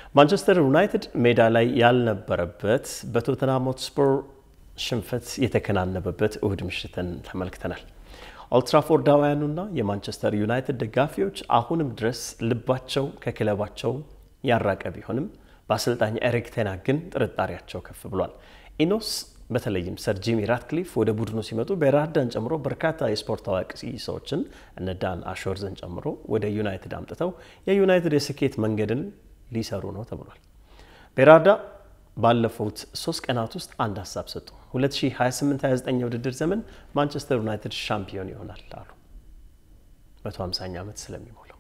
ማንቸስተር ዩናይትድ ሜዳ ላይ ያልነበረበት በቶተንሃም ሆትስፐር ሽንፈት የተከናነበበት እሁድ ምሽትን ተመልክተናል። ኦልትራፎርዳውያኑና የማንቸስተር ዩናይትድ ደጋፊዎች አሁንም ድረስ ልባቸው ከክለባቸው ያራቀ ቢሆንም በአሰልጣኝ ኤሪክ ቴን ሃግ ግን ጥርጣሬያቸው ከፍ ብሏል። ኢኖስ በተለይም ሰር ጂሚ ራትክሊፍ ወደ ቡድኑ ሲመጡ ቤራርዳን ጨምሮ በርካታ የስፖርት ታዋቂ ሰዎችን እነ ዳን አሾርዝን ጨምሮ ወደ ዩናይትድ አምጥተው የዩናይትድ የስኬት መንገድን ሊሰሩ ነው ተብሏል። ቤራርዳ ባለፉት ሶስት ቀናት ውስጥ አንድ ሀሳብ ሰጡ። 2028/29 የውድድር ዘመን ማንቸስተር ዩናይትድ ሻምፒዮን ይሆናል አሉ። 150ኛ ዓመት ስለሚሞላው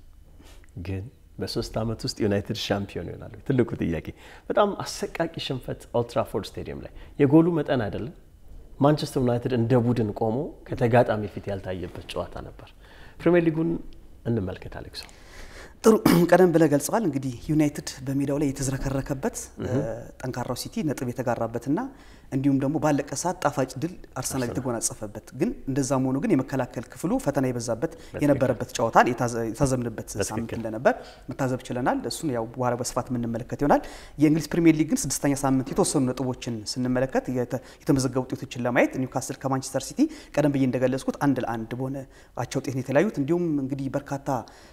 ግን በሶስት ዓመት ውስጥ ዩናይትድ ሻምፒዮን ይሆናል? ትልቁ ጥያቄ። በጣም አሰቃቂ ሽንፈት ኦልትራፎርድ ስቴዲየም ላይ የጎሉ መጠን አይደለም። ማንቸስተር ዩናይትድ እንደ ቡድን ቆሞ ከተጋጣሚ ፊት ያልታየበት ጨዋታ ነበር። ፕሪሚየር ሊጉን እንመልከት አሌክሶ። ጥሩ ቀደም ብለህ ገልጸዋል። እንግዲህ ዩናይትድ በሜዳው ላይ የተዝረከረከበት ጠንካራው ሲቲ ነጥብ የተጋራበትና እንዲሁም ደግሞ ባለቀ ሰዓት ጣፋጭ ድል አርሰናል የተጎናጸፈበት ግን እንደዛም ሆኖ ግን የመከላከል ክፍሉ ፈተና የበዛበት የነበረበት ጨዋታን የታዘብንበት ሳምንት እንደነበር መታዘብ ችለናል። እሱን ያው በኋላ በስፋት የምንመለከት ይሆናል። የእንግሊዝ ፕሪሚየር ሊግ ግን ስድስተኛ ሳምንት የተወሰኑ ነጥቦችን ስንመለከት የተመዘገቡ ውጤቶችን ለማየት ኒውካስል ከማንቸስተር ሲቲ ቀደም ብዬ እንደገለጽኩት አንድ ለአንድ በሆነ አቻ ውጤት ነው የተለያዩት። እንዲሁም እንግዲህ በርካታ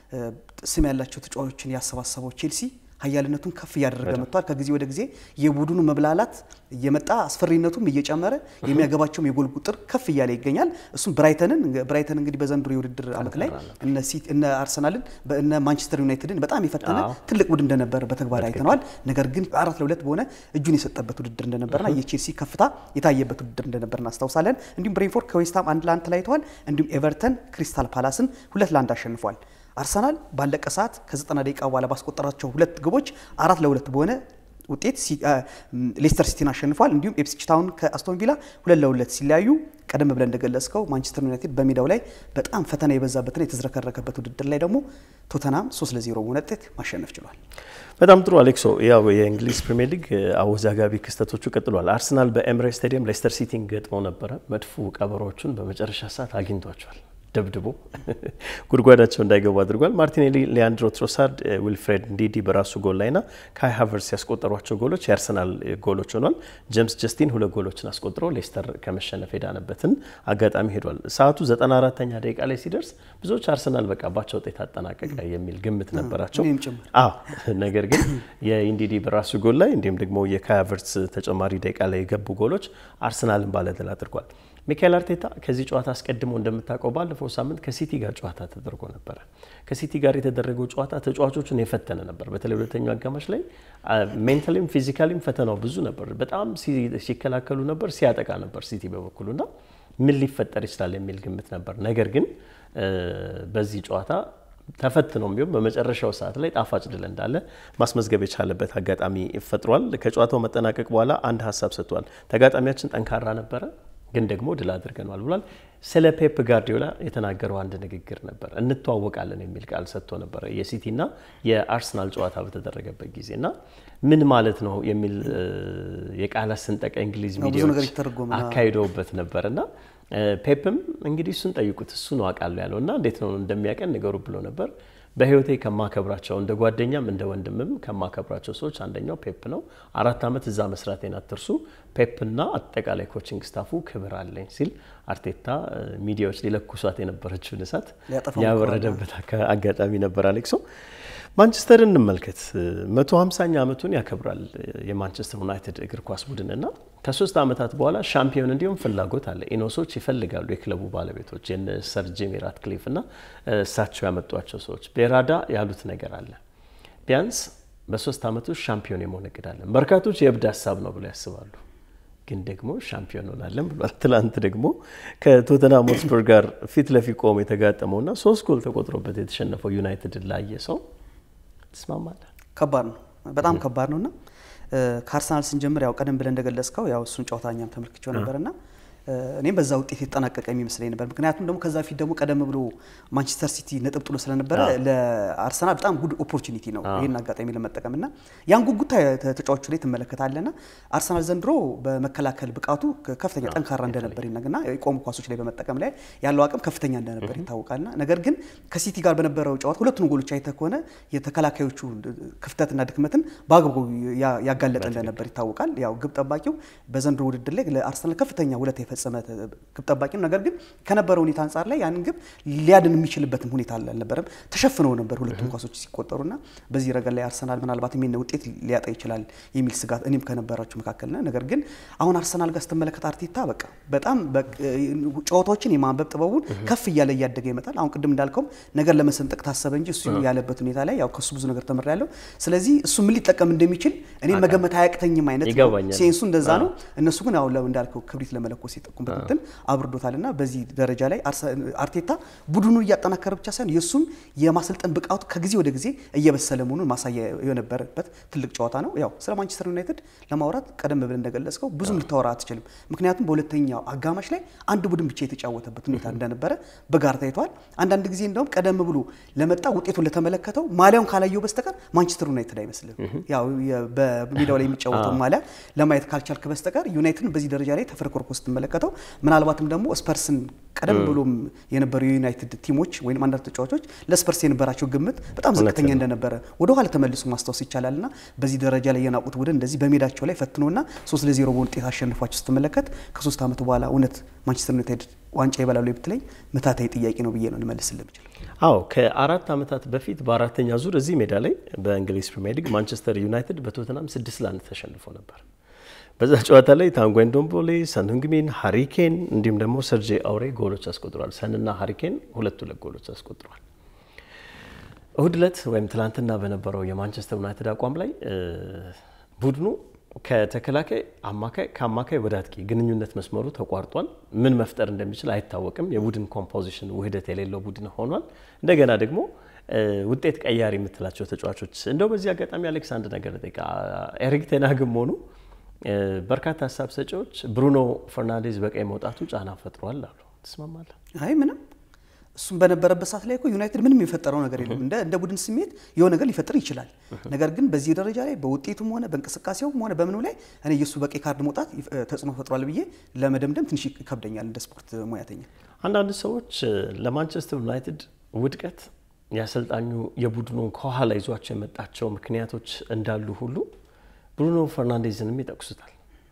ስም ያላቸው ተጫዋቾችን ያሰባሰበው ቼልሲ ሀያልነቱን ከፍ እያደረገ መጥቷል። ከጊዜ ወደ ጊዜ የቡድኑ መብላላት እየመጣ አስፈሪነቱም እየጨመረ የሚያገባቸውም የጎል ቁጥር ከፍ እያለ ይገኛል። እሱም ብራይተንን ብራይተን እንግዲህ በዘንድሮ የውድድር ዓመት ላይ እነ አርሰናልን እነ ማንቸስተር ዩናይትድን በጣም የፈተነ ትልቅ ቡድን እንደነበር በተግባር አይተነዋል። ነገር ግን አራት ለሁለት በሆነ እጁን የሰጠበት ውድድር እንደነበርና የቼልሲ ከፍታ የታየበት ውድድር እንደነበር እናስታውሳለን። እንዲሁም ብሬንፎርድ ከዌስትሃም አንድ ለአንድ ተለያይተዋል። እንዲሁም ኤቨርተን ክሪስታል ፓላስን ሁለት ለአንድ አሸንፏል። አርሰናል ባለቀ ሰዓት ከ90 ደቂቃ በኋላ ባስቆጠራቸው ሁለት ግቦች አራት ለሁለት በሆነ ውጤት ሌስተር ሲቲን አሸንፏል። እንዲሁም ኤፕስዊች ታውን ከአስቶን ቪላ ሁለት ለሁለት ሲለያዩ ቀደም ብለን እንደገለጽከው ማንቸስተር ዩናይትድ በሜዳው ላይ በጣም ፈተና የበዛበትና የተዝረከረከበት ውድድር ላይ ደግሞ ቶተናም 3 ለ0 በሆነ ውጤት ማሸነፍ ችሏል። በጣም ጥሩ አሌክሶ። ያው የእንግሊዝ ፕሪሚየር ሊግ አወዛጋቢ ክስተቶቹ ቀጥሏል። አርሰናል በኤምሬትስ ስታዲየም ሌስተር ሲቲን ገጥሞ ነበረ። መድፉ ቀበሮቹን በመጨረሻ ሰዓት አግኝቷቸዋል። ደብድቦ ጉድጓዳቸው እንዳይገቡ አድርጓል። ማርቲኔሊ፣ ሊያንድሮ ትሮሳርድ፣ ዊልፍሬድ እንዲዲ በራሱ ጎል ላይና ካይ ሃቨርስ ያስቆጠሯቸው ጎሎች የአርሰናል ጎሎች ሆኗል። ጄምስ ጀስቲን ሁለት ጎሎችን አስቆጥሮ ሌስተር ከመሸነፍ የዳነበትን አጋጣሚ ሄዷል። ሰዓቱ 94ኛ ደቂቃ ላይ ሲደርስ ብዙዎች አርሰናል በቃ ባቻ ውጤት አጠናቀቀ የሚል ግምት ነበራቸው። አዎ ነገር ግን የኢንዲዲ በራሱ ጎል ላይ እንዲሁም ደግሞ የካይ ሃቨርስ ተጨማሪ ደቂቃ ላይ የገቡ ጎሎች አርሰናልን ባለድል አድርጓል። ሚካኤል አርቴታ ከዚህ ጨዋታ አስቀድሞ እንደምታውቀው ባለፈው ሳምንት ከሲቲ ጋር ጨዋታ ተደርጎ ነበረ። ከሲቲ ጋር የተደረገው ጨዋታ ተጫዋቾቹን የፈተነ ነበር። በተለይ ሁለተኛው አጋማሽ ላይ ሜንታሊም ፊዚካሊም ፈተናው ብዙ ነበር። በጣም ሲከላከሉ ነበር፣ ሲያጠቃ ነበር ሲቲ በበኩሉና ምን ሊፈጠር ይችላል የሚል ግምት ነበር። ነገር ግን በዚህ ጨዋታ ተፈትኖም ቢሆን በመጨረሻው ሰዓት ላይ ጣፋጭ ድል እንዳለ ማስመዝገብ የቻለበት አጋጣሚ ፈጥሯል። ከጨዋታው መጠናቀቅ በኋላ አንድ ሀሳብ ሰጥቷል። ተጋጣሚያችን ጠንካራ ነበረ ግን ደግሞ ድል አድርገናል ብሏል። ስለ ፔፕ ጋርዲዮላ የተናገረው አንድ ንግግር ነበር። እንተዋወቃለን የሚል ቃል ሰጥቶ ነበረ የሲቲና የአርሰናል ጨዋታ በተደረገበት ጊዜ እና ምን ማለት ነው የሚል የቃላት ስንጠቀ እንግሊዝ ሚዲያዎች አካሂደውበት ነበር እና ፔፕም እንግዲህ እሱን ጠይቁት እሱ ነው አውቃለሁ ያለው እና እንዴት ነው እንደሚያቀን ንገሩ ብሎ ነበር። በህይወቴ ከማከብራቸው እንደ ጓደኛም እንደ ወንድምም ከማከብራቸው ሰዎች አንደኛው ፔፕ ነው። አራት ዓመት እዛ መስራቴን አትርሱ። ፔፕና አጠቃላይ ኮችንግ ስታፉ ክብር አለኝ ሲል አርቴታ ሚዲያዎች ሊለኩሷት የነበረችውን እሳት ያበረደበት አጋጣሚ ነበር። አሌክሶ ማንቸስተርን እንመልከት። መቶ ሃምሳኛ ዓመቱን ያከብራል የማንቸስተር ዩናይትድ እግር ኳስ ቡድንና ከሶስት ዓመታት በኋላ ሻምፒዮን እንዲሁም ፍላጎት አለ። ኢኖሶች ይፈልጋሉ፣ የክለቡ ባለቤቶች የነ ሰር ጂሚ ራትክሊፍ እና እሳቸው ያመጧቸው ሰዎች ቤራዳ ያሉት ነገር አለ። ቢያንስ በሶስት ዓመት ውስጥ ሻምፒዮን የመሆን እቅድ አለን። በርካቶች የእብድ ሀሳብ ነው ብለው ያስባሉ፣ ግን ደግሞ ሻምፒዮን ሆናለን ብሏል። ትላንት ደግሞ ከቶተንሃም ሆትስፐር ጋር ፊት ለፊት ቆሞ የተጋጠመውና ሶስት ጎል ተቆጥሮበት የተሸነፈው ዩናይትድ ላየ ሰው ትስማማለህ? ከባድ ነው፣ በጣም ከባድ ነው እና ከአርሰናል ስንጀምር ያው ቀደም ብለን እንደገለጽከው ያው እሱን ጨዋታ እኛም ተመልክቼው ነበርና እኔም በዛ ውጤት የተጠናቀቀ የሚመስለኝ ነበር። ምክንያቱም ደግሞ ከዛ በፊት ደግሞ ቀደም ብሎ ማንቸስተር ሲቲ ነጥብ ጥሎ ስለነበረ ለአርሰናል በጣም ጉድ ኦፖርቹኒቲ ነው ይህን አጋጣሚ ለመጠቀም እና ያን ጉጉት ተጫዋቹ ላይ ትመለከታለና አርሰናል ዘንድሮ በመከላከል ብቃቱ ከፍተኛ ጠንካራ እንደነበር ይነግና የቆሙ ኳሶች ላይ በመጠቀም ላይ ያለው አቅም ከፍተኛ እንደነበር ይታወቃልና ነገር ግን ከሲቲ ጋር በነበረው ጨዋታ ሁለቱን ጎሎች አይተህ ከሆነ የተከላካዮቹ ክፍተትና ድክመትን በአግባቡ ያጋለጠ እንደነበር ይታወቃል። ያው ግብ ጠባቂው በዘንድሮ ውድድር ላይ ለአርሰናል ከፍተኛ ውለታ የፈጸመ ግብ ጠባቂ ነው። ነገር ግን ከነበረው ሁኔታ አንጻር ላይ ያንን ግብ ሊያድን የሚችልበትም ሁኔታ አልነበረም። ተሸፍነው ነበር ሁለቱም ኳሶች ሲቆጠሩና በዚህ ረገድ ላይ አርሰናል ምናልባት የሚነ ውጤት ሊያጣ ይችላል የሚል ስጋት እኔም ከነበራችሁ መካከል ነ ነገር ግን አሁን አርሰናል ጋር ስትመለከት አርቴታ በቃ በጣም ጨዋታዎችን የማንበብ ጥበቡን ከፍ እያለ እያደገ ይመጣል። አሁን ቅድም እንዳልከውም ነገር ለመሰንጠቅ ታሰበ እንጂ እሱ ያለበት ሁኔታ ላይ ያው ከሱ ብዙ ነገር ተምሬያለሁ። ስለዚህ እሱ ምን ሊጠቀም እንደሚችል እኔ መገመት አያቅተኝም አይነት ሴንሱ እንደዛ ነው። እነሱ ግን አሁን እንዳልከው ክብሪት ለመለኮስ የጠቁምበት እንትን አብርዶታልና በዚህ ደረጃ ላይ አርቴታ ቡድኑ እያጠናከረ ብቻ ሳይሆን የእሱም የማሰልጠን ብቃቱ ከጊዜ ወደ ጊዜ እየበሰለ መሆኑን ማሳያ የነበረበት ትልቅ ጨዋታ ነው። ያው ስለ ማንቸስተር ዩናይትድ ለማውራት ቀደም ብለን እንደገለጽከው ብዙም ልታወራ አትችልም። ምክንያቱም በሁለተኛው አጋማሽ ላይ አንድ ቡድን ብቻ የተጫወተበት ሁኔታ እንደነበረ በጋር ታይተዋል። አንዳንድ ጊዜ እንደውም ቀደም ብሎ ለመጣ ውጤቱን ለተመለከተው ማሊያውን ካላየው በስተቀር ማንቸስተር ዩናይትድ አይመስልም። ያው በሜዳው ላይ የሚጫወተው ማሊያ ለማየት ካልቻልክ በስተቀር ዩናይትድን በዚህ ደረጃ ላይ ተፈረኮርኮ ስትመለከተው ምናልባትም ደግሞ ስፐርስን ቀደም ብሎም የነበሩ የዩናይትድ ቲሞች ወይም አንዳንድ ተጫዋቾች ለስፐርስ የነበራቸው ግምት በጣም ዝቅተኛ እንደነበረ ወደኋላ ተመልሶ ማስታወስ ይቻላል እና በዚህ ደረጃ ላይ የናቁት ቡድን እንደዚህ በሜዳቸው ላይ ፈትኖና ሶስት ለዜሮ በሆነ ውጤት አሸንፏቸው ስትመለከት ከሶስት ዓመት በኋላ እውነት ማንቸስተር ዩናይትድ ዋንጫ ይበላሉ ብትለኝ ምታታዊ ጥያቄ ነው ብዬ ነው ልመልስ ልምችል። አዎ ከአራት ዓመታት በፊት በአራተኛ ዙር እዚህ ሜዳ ላይ በእንግሊዝ ፕሪሚየር ሊግ ማንቸስተር ዩናይትድ በቶትናም ስድስት ለአንድ ተሸንፎ ነበር። በዛ ጨዋታ ላይ ታንጓን ዶምቦሌ፣ ሰን ህንግሚን፣ ሃሪኬን እንዲሁም ደግሞ ሰርጄ አውሬ ጎሎች አስቆጥሯል። ሰንና ሃሪኬን ሁለት ሁለት ጎሎች አስቆጥሯል። እሁድ ዕለት ወይም ትላንትና በነበረው የማንቸስተር ዩናይትድ አቋም ላይ ቡድኑ ከተከላካይ አማካይ ከአማካይ ወደ አጥቂ ግንኙነት መስመሩ ተቋርጧል። ምን መፍጠር እንደሚችል አይታወቅም። የቡድን ኮምፖዚሽን ውህደት የሌለው ቡድን ሆኗል። እንደገና ደግሞ ውጤት ቀያሪ የምትላቸው ተጫዋቾች እንደው በዚህ አጋጣሚ አሌክስ አንድ ነገር ጠይቃ ኤሪክ ቴናግም ሆኑ በርካታ ሀሳብ ሰጪዎች ብሩኖ ፈርናንዴዝ በቀይ መውጣቱ ጫና ፈጥሯል አሉ። ትስማማለህ? አይ ምንም እሱም በነበረበት ሰዓት ላይ እኮ ዩናይትድ ምንም የፈጠረው ነገር የለም። እንደ እንደ ቡድን ስሜት የሆነ ነገር ሊፈጥር ይችላል። ነገር ግን በዚህ ደረጃ ላይ በውጤቱም ሆነ በእንቅስቃሴውም ሆነ በምኑ ላይ እኔ የእሱ በቀይ ካርድ መውጣት ተጽዕኖ ፈጥሯል ብዬ ለመደምደም ትንሽ ይከብደኛል እንደ ስፖርት ሙያተኛ። አንዳንድ ሰዎች ለማንቸስተር ዩናይትድ ውድቀት የአሰልጣኙ የቡድኑን ከኋላ ይዟቸው የመጣቸው ምክንያቶች እንዳሉ ሁሉ ብሩኖ ፈርናንዴዝንም ይጠቅሱታል።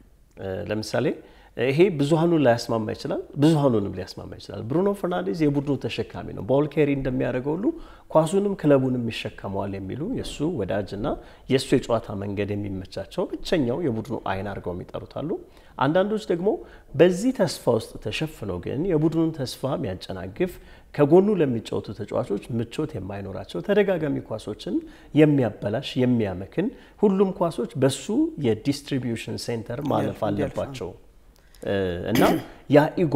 ለምሳሌ ይሄ ብዙሀኑን ላያስማማ ይችላል፣ ብዙሀኑንም ሊያስማማ ይችላል። ብሩኖ ፈርናንዴዝ የቡድኑ ተሸካሚ ነው። ቦል ኬሪ እንደሚያደርገው ሁሉ ኳሱንም ክለቡንም ይሸከመዋል የሚሉ የእሱ ወዳጅና የእሱ የጨዋታ መንገድ የሚመቻቸው ብቸኛው የቡድኑ አይን አድርገው የሚጠሩት አሉ። አንዳንዶች ደግሞ በዚህ ተስፋ ውስጥ ተሸፍነው ግን የቡድኑን ተስፋ የሚያጨናግፍ ከጎኑ ለሚጫወቱ ተጫዋቾች ምቾት የማይኖራቸው ተደጋጋሚ ኳሶችን የሚያበላሽ የሚያመክን ሁሉም ኳሶች በሱ የዲስትሪቢዩሽን ሴንተር ማለፍ አለባቸው እና ያ ኢጎ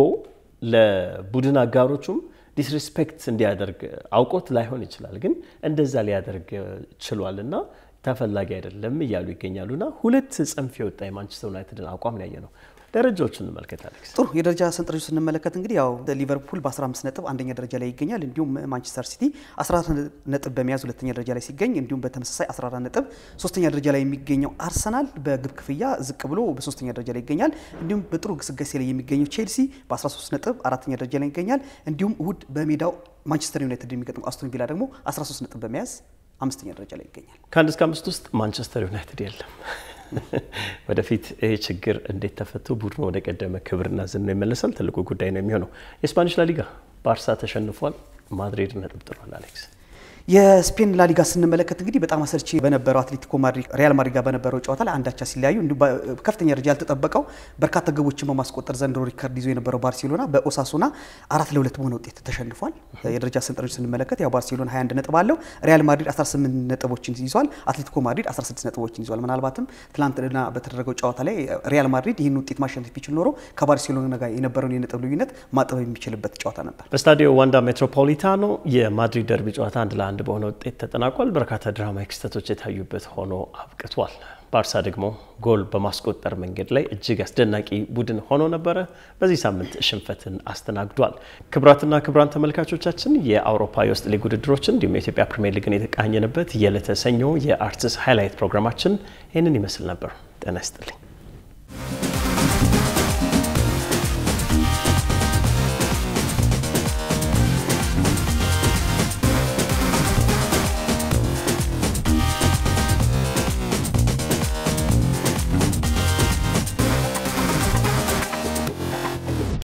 ለቡድን አጋሮቹም ዲስሪስፔክት እንዲያደርግ አውቆት ላይሆን ይችላል፣ ግን እንደዛ ሊያደርግ ችሏል እና ተፈላጊ አይደለም እያሉ ይገኛሉና ሁለት ጽንፍ የወጣ የማንቸስተር ዩናይትድን አቋም ያየ ነው። ደረጃዎችን እንመልከት አሌክስ። ጥሩ የደረጃ ሰንጠረዡ ስንመለከት እንግዲህ ያው ሊቨርፑል በ15 ነጥብ አንደኛ ደረጃ ላይ ይገኛል። እንዲሁም ማንቸስተር ሲቲ 14 ነጥብ በመያዝ ሁለተኛ ደረጃ ላይ ሲገኝ፣ እንዲሁም በተመሳሳይ 14 ነጥብ ሶስተኛ ደረጃ ላይ የሚገኘው አርሰናል በግብ ክፍያ ዝቅ ብሎ በሶስተኛ ደረጃ ላይ ይገኛል። እንዲሁም በጥሩ ግስጋሴ ላይ የሚገኘው ቼልሲ በ13 ነጥብ አራተኛ ደረጃ ላይ ይገኛል። እንዲሁም እሁድ በሜዳው ማንቸስተር ዩናይትድ የሚገጥመው አስቶን ቪላ ደግሞ 13 ነጥብ በመያዝ አምስተኛ ደረጃ ላይ ይገኛል። ከአንድ እስከ አምስት ውስጥ ማንቸስተር ዩናይትድ የለም። ወደፊት ይህ ችግር እንዴት ተፈቶ ቡድኑ ወደ ቀደመ ክብርና ዝና ይመለሳል ትልቁ ጉዳይ ነው የሚሆነው። የስፓኒሽ ላሊጋ ባርሳ ተሸንፏል፣ ማድሪድ ነጥብ ጥሏል። አሌክስ የስፔን ላሊጋ ስንመለከት እንግዲህ በጣም አሰልቺ በነበረው አትሌቲኮ ማድሪድ ሪያል ማድሪድ ጋር በነበረው ጨዋታ ላይ አንዳቻ ሲለያዩ እንዲሁም ከፍተኛ ደረጃ ያልተጠበቀው በርካታ ግቦችን በማስቆጠር ዘንድሮ ሪከርድ ይዞ የነበረው ባርሴሎና በኦሳሱና አራት ለሁለት በሆነ ውጤት ተሸንፏል። የደረጃ ሰንጠረዥ ስንመለከት ያው ባርሴሎና 21 ነጥብ አለው። ሪያል ማድሪድ 18 ነጥቦችን ይዟል። አትሌቲኮ ማድሪድ 16 ነጥቦችን ይዟል። ምናልባትም ትላንትና በተደረገው ጨዋታ ላይ ሪያል ማድሪድ ይህን ውጤት ማሸነፍ ቢችል ኖሮ ከባርሴሎና ጋር የነበረውን የነጥብ ልዩነት ማጠብ የሚችልበት ጨዋታ ነበር። በስታዲዮ ዋንዳ ሜትሮፖሊታኖ የማድሪድ ደርቢ ጨዋታ አንድ ለአንድ በሆነ ውጤት ተጠናቋል። በርካታ ድራማዊ ክስተቶች የታዩበት ሆኖ አብቅቷል። ባርሳ ደግሞ ጎል በማስቆጠር መንገድ ላይ እጅግ አስደናቂ ቡድን ሆኖ ነበረ። በዚህ ሳምንት ሽንፈትን አስተናግዷል። ክቡራትና ክቡራን ተመልካቾቻችን የአውሮፓ የውስጥ ሊግ ውድድሮችን እንዲሁም የኢትዮጵያ ፕሪሚየር ሊግን የተቃኘንበት የዕለተ ሰኞ የአርትስ ሃይላይት ፕሮግራማችን ይህንን ይመስል ነበር። ጤና ይስጥልኝ።